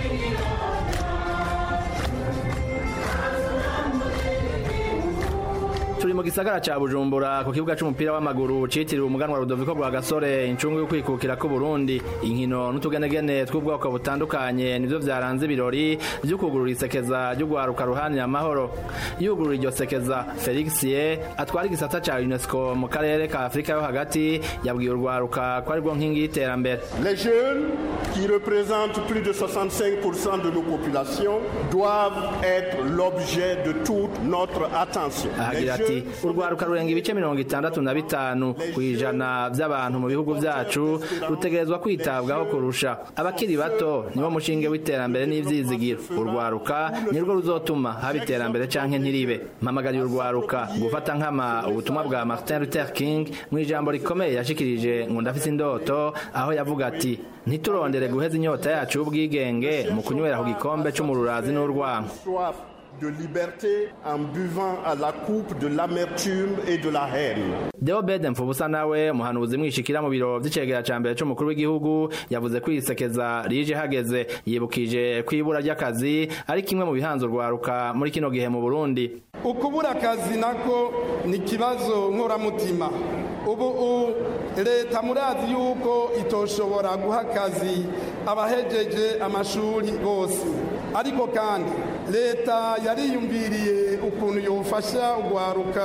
turi mu gisagara ca bujumbura ku kibuga c'umupira w'amaguru citiriwe umuganwa rudoviko rwa gasore incungu yo kwikukira k'uburundi inkino n'utugenegene tw'ubwoko butandukanye nivyo vyaranze ibirori vyo kugurura isekeza ry'ugwaruka ruhanira amahoro yugurura iryo sekeza felix ye atwara igisata ca unesco mu karere ka afurika yo hagati yabwiye urwaruka ko arirwo nkingi y'iterambere Les jeunes, qui représentent plus de 65% de nos populations, doivent être l'objet de toute notre attention. Les ahagira ati jeunes urwaruka rurenga ibice mirongo itandatu na bitanu ku ijana vy'abantu mu bihugu vyacu rutegerezwa kwitabwaho kurusha abakiri bato nibo mushinge w'iterambere n'ivyizigiro urwaruka nirwo ruzotuma haba iterambere canke ntiribe mpamagariye urwaruka gufata nkama ubutumwa bwa martin luther king mu ijambo rikomeye yashikirije ngo ndafise indoto aho yavuga ati ntiturondere guheza inyota yacu y'ubwigenge mu kunywera ku gikombe c'umururazi n'urwango soif de liberté en buvant à la coupe de l'amertume et de la haine. Deo Bede Mfubusa nawe umuhanuzi mwishikira mu biro vy'icegera ca mbere c'umukuru w'igihugu yavuze ko isekeza rije hageze yibukije ko ibura ry'akazi ari kimwe mu bihanze urwaruka muri kino gihe mu Burundi ukubura akazi nako ni ikibazo nkoramutima ubu u- leta murazi yuko itoshobora guha akazi abahejeje amashuri bose ariko kandi leta yariyumviriye ukuntu yofasha urwaruka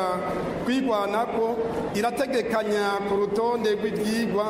kwigwanako irategekanya ku rutonde rw'ibyigwa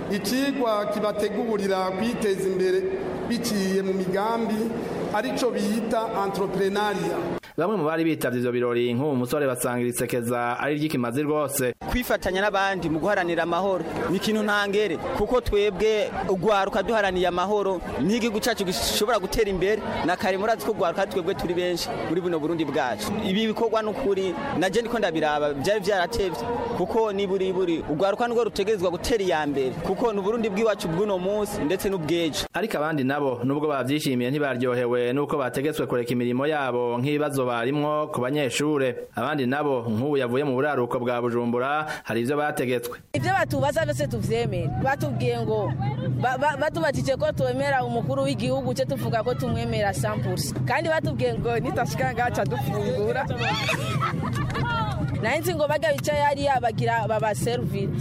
ikigwa kibategurira kwiteza imbere biciye mu migambi arico bita entrepreneuria bamwe mu bari bitavye ivyo birori nk'ubu musore basangira isekeza ari ry'ikimazi rwose kwifatanya n'abandi mu guharanira amahoro ni ikintu ntangere kuko twebwe ugwaruka duharaniye amahoro n'igihugu cyacu gishobora gutera imbere na kare murazi ko ugwaruka twebwe turi benshi muri buno burundi bwacu ibi bikorwa n'ukuri naje ndiko ndabiraba byari byaratevye kuko ni buri buri ugwaruka nirwo rutegerezwa gutera iya mbere kuko ni uburundi bw'iwacu bw'uno munsi ndetse n'ubw'ejo ariko abandi nabo nubwo bavyishimiye ntibaryohewe nuko bategetswe kureka imirimo yabo nk'ibibazo barimwo ku banyeshure abandi nabo nk'ubu yavuye mu buraruko bwa bujumbura hari ivyo bategetswe ibyo batubaza byose tuvyemere batubwiye ngo ba- ba- batubatije ko twemera umukuru w'igihugu cyo tuvuga ko tumwemera sampulsi kandi batubwiye ngo nitashika ngaca dufungura naye nzi ngo bajya bicaye hariya bagira babaserivire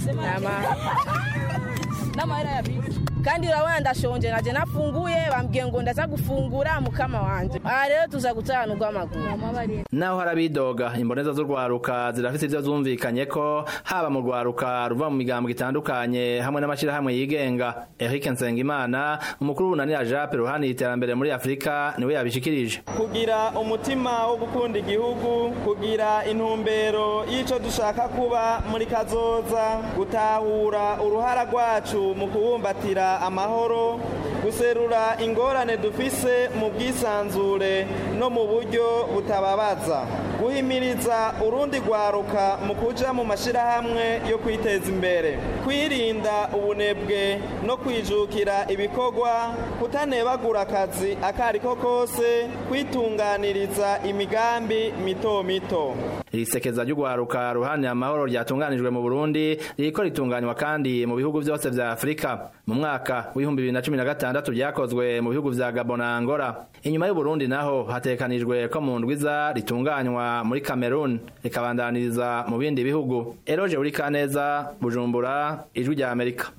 n'amahera ya bisi kandi urabona ndashonje naje nafunguye bambwiye ngo ndaza gufungura mukama wanje aha rero tuza gutahana urw'amaguru naho hari abidoga imboneza z'urwaruka zirafise ivyo zumvikanye ko haba mu rwaruka ruva mu migambwe itandukanye hamwe n'amashirahamwe yigenga Eric Nsengimana umukuru w'ubunanira Jape ruhani iterambere muri Afrika niwe yabishikirije kugira umutima wo gukunda igihugu kugira intumbero y'ico dushaka kuba muri kazoza gutahura uruhara rwacu mu kubumbatira amahoro guserura ingorane dufise mu bwisanzure no mu buryo butababaza guhimiriza urundi rwaruka mu kuja mu mashirahamwe yo kwiteza imbere kwirinda ubunebwe no kwijukira ibikorwa kutanebagura akazi akariko kose kwitunganiriza imigambi mito mito iri sekeza ry'urwaruka ruhanira amahoro ryatunganijwe mu Burundi ririko ritunganywa kandi mu bihugu vyose vya Afrika mu mwaka w'ibihumbi bibiri na cumi na gatandatu ryakozwe mu bihugu vya Gabon na Angola inyuma y'Uburundi naho hatekanijwe ko mu ndwiza ritunganywa muri Cameroon rikabandaniriza mu bindi bihugu Eroje uri Kaneza Bujumbura ijwi rya Amerika